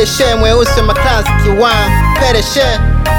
pedeshe mweusi wa maklaski wa pedeshe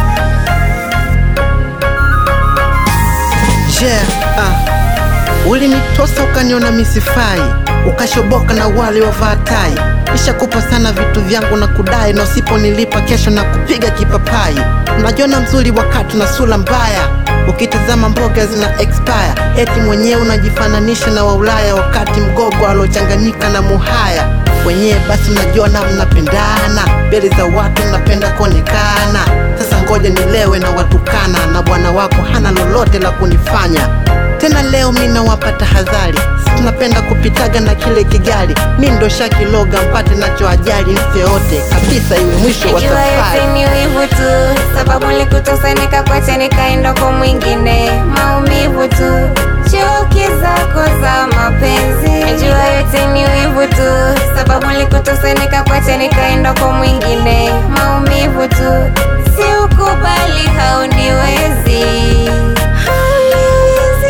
yeah, ah. Ulinitosa ukaniona misifai, ukashoboka na wale wavaa tai. Nishakupa sana vitu vyangu na kudai, na usiponilipa kesho na kupiga kipapai. Unajiona mzuri wakati na sura mbaya, ukitazama mboga zina expire. Eti mwenyewe unajifananisha na Waulaya, wakati mgogo alochanganyika na muhaya wenyewe basi mnajiona mnapendana, mbele za watu mnapenda kuonekana. Sasa ngoja nilewe na watukana, na bwana wako hana lolote la kunifanya tena. Leo mi nawapa tahadhari, tunapenda kupitaga na kile kigali. Mi ndo shakiloga mpate nacho ajali, mse yote kabisa, iwe mwisho wa Najua yote safari. ni wivu tu, sababu nilikutosa nikakwacha nikaenda kwa mwingine, maumivu tu, chuki zako za mapenzi. Najua yote ni wivu tu, sababu nilikutosa nikakwacha nikaenda kwa mwingine, maumivu tu, si ukubali, hauniwezi Hauniwezi,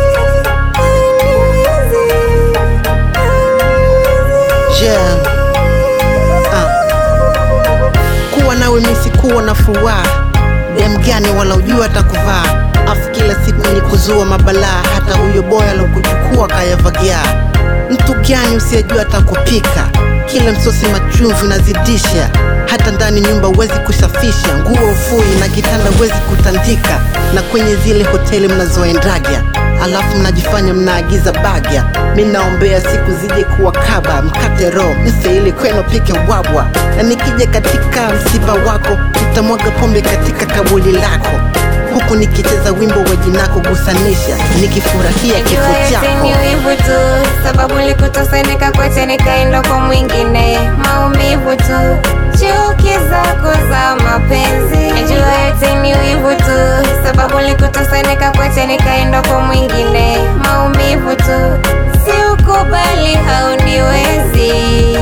hauniwezi, hauniwezi. Yeah. Ah. Kuwa nawe misi kuwa na furaha dem gani wala ujua atakuvaa afu kila siku ni kuzua mabalaa hata huyo boya alokuchukua kayavagia mtu gani usiyejua atakupika kila msosi machumvi unazidisha hata ndani nyumba huwezi kusafisha nguo ufui na kitanda huwezi kutandika na kwenye zile hoteli mnazoendaga alafu mnajifanya mnaagiza bagya mi naombea siku zije kuwa kaba mkate roho mse ili kwenu pike wabwa na nikija katika msiba wako nitamwaga pombe katika kabuli lako huku nikicheza wimbo wa jinako gusanisha nikifurahia kifo Najua yote chako ni wivu tu, sababu nilikutosa nikakwacha nikaenda kwa mwingine, maumivu tu, chuki zako za mapenzi. Najua yote ni wivu tu, sababu nilikutosa nikakwacha nikaenda kwa mwingine, maumivu tu, si ukubali, hauniwezi